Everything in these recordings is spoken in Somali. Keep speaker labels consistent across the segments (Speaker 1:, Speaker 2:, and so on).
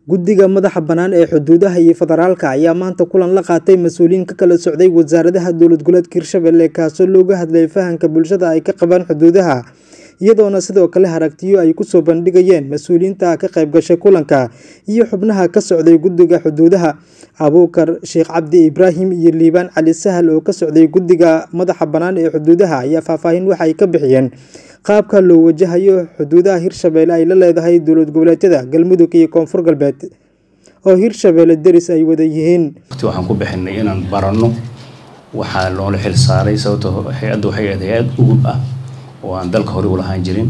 Speaker 1: Guddiga madaxa bannaan ee xuduudaha iyo federaalka ayaa maanta kulan la qaatay mas'uuliyiin ka kala socday wasaaradaha dowlad goboleedka Hirshabelle kaasoo looga hadlayay fahamka bulshada ay ka qabaan xuduudaha iyadoona sidoo kale aragtiyo ay ku soo bandhigayeen mas'uuliyiinta ka qayb gashay kulanka iyo xubnaha ka socday guddiga xuduudaha Abuukar Sheekh Cabdi Ibraahim iyo Liibaan Cali Sahal oo ka socday guddiga madaxa bannaan ee xuduudaha ayaa faahfaahin waxa ay ka bixiyeen qaabka loo wajahayo xuduudaha Hirshabelle ay la leedahay dowlad goboleedyada Galmudug iyo Koonfur Galbeed oo Hirshabelle deris ay wada yihiin
Speaker 2: waqti waxaan ku bixinay inaan baranno waxaa loola xil saaray sababtoo hay-adda waxay ahayd hay-ad ugub ah oo aan dalka hore u lahaan jirin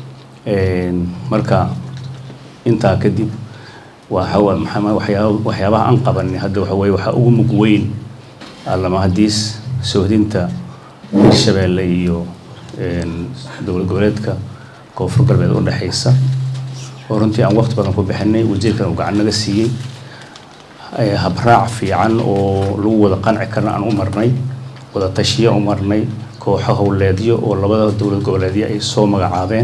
Speaker 2: marka intaa kadib waxa maxaa waxyaaba waxyaabaha aan qabanay hadda waxa weeye waxaa ugu mug weyn allamahadiis soohdinta Hirshabelle iyo dowlad goboleedka koonfur galbeed u dhexeysa oo runtii aan waqti badan ku bixinay wasiirkan uu gacan naga siiyey habraac fiican oo lagu wada qanci karna aan u marnay wada tashiyo u marnay kooxo howleedyo oo labada dowlad goboleedyo ay soo magacaabeen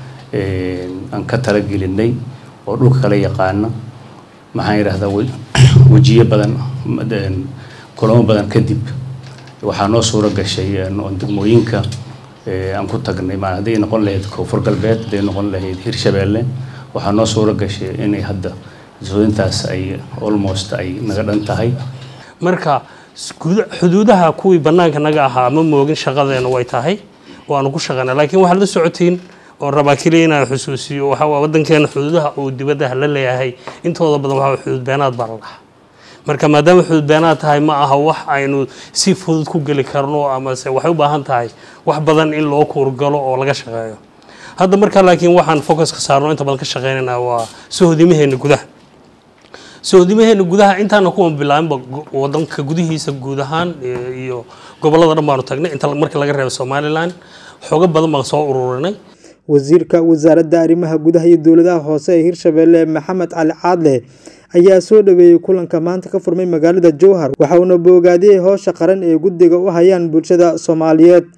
Speaker 2: aan ka talagelinay oo dhulka kala yaqaana maxaan yidhahdaa wejiyo badan kulamo badan kadib waxaa noo suuro gashay degmooyinka aan ku tagnay ma hadday noqon lahayd koonfur galbeed hadday noqon lahayd hirshabelle waxaa noo suuro gashay inay hadda sooyintaas ay almost ay naga dhan tahay
Speaker 3: marka xuduudaha kuwii bannaanka naga ahaa ma moogin shaqadeena way tahay waanu ku shaqaynaa laakiin waxaad la socotiin oon rabaa keliya inaan xusuusiyo waxaa waa waddankeena xuduudaha uu dibaddaha la leeyahay intooda badan waxaa xuduud beenaad baa la dhahaa marka maadaama xuduud beenaad tahay ma aha wax aynu si fudud ku geli karno amase waxay u baahan tahay wax badan in loo kuurgalo oo laga shaqeeyo hadda marka laakiin waxaan focuska saarno inta badan ka shaqeynayna waa sohdimaheena gudaha sohdimaheena gudaha intaana kuwan bilaabinba wadanka gudihiisa guud ahaan iyo gobolada dhan baanu tagnay inta marka laga reebo somalilan xoogo badan baan soo ururinay
Speaker 1: wasiirka wasaaradda arrimaha gudaha iyo dowladaha hoose ee hirshabelle maxamed cali caadle ayaa soo dhaweeyey kulanka maanta ka furmay magaalada jowhar waxa uuna boogaadiyey howsha qaran ee guddiga u hayaan bulshada soomaaliyeed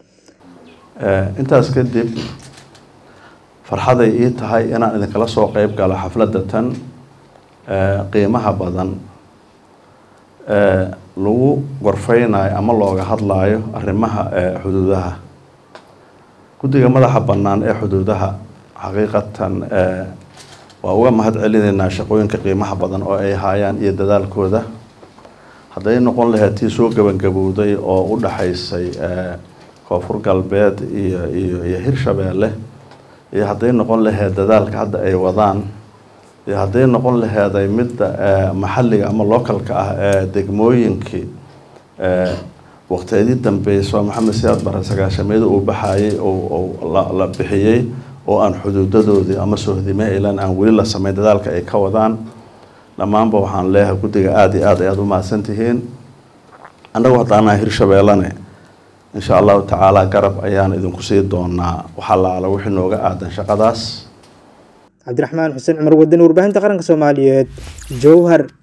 Speaker 4: intaas kadib farxaday ii tahay inaan idinkala soo qeyb galo xafladda tan qiimaha badan lagu gorfeynayo ama looga hadlaayo arrimaha xuduudaha guddiga madaxa bannaan ee xuduudaha xaqiiqatan waa uga mahad celinaynaa shaqooyinka qiimaha badan oo ay haayaan iyo dadaalkooda hadday noqon lahayd tii soo gabangabowday oo u dhaxaysay koonfur galbeed iyo iyo iyo hirshabelle iyo hadday noqon lahayd dadaalka hadda ay wadaan iyo hadday noqon laheeday midda maxalliga ama localka ah ee degmooyinkii waqtiyadii dambeysoo maxamed siyaad bare sagaashameeda uu baxayay la bixiyey oo aan xuduudadoodii ama sohdime ilan aan weli la sameyn dadaalka ay ka wadaan dhammaanba waxaan leeyahay guddiga aada iyo aad ayaad u mahadsan tihiin annagu haddaanaha hirshabellene insha allahu tacaala garab ayaan idinku sii doonaa waxaa laala wixii nooga aadan shaqadaas
Speaker 1: cabdiraxmaan xuseen cumar wadani warbaahinta qaranka soomaaliyeed jowhar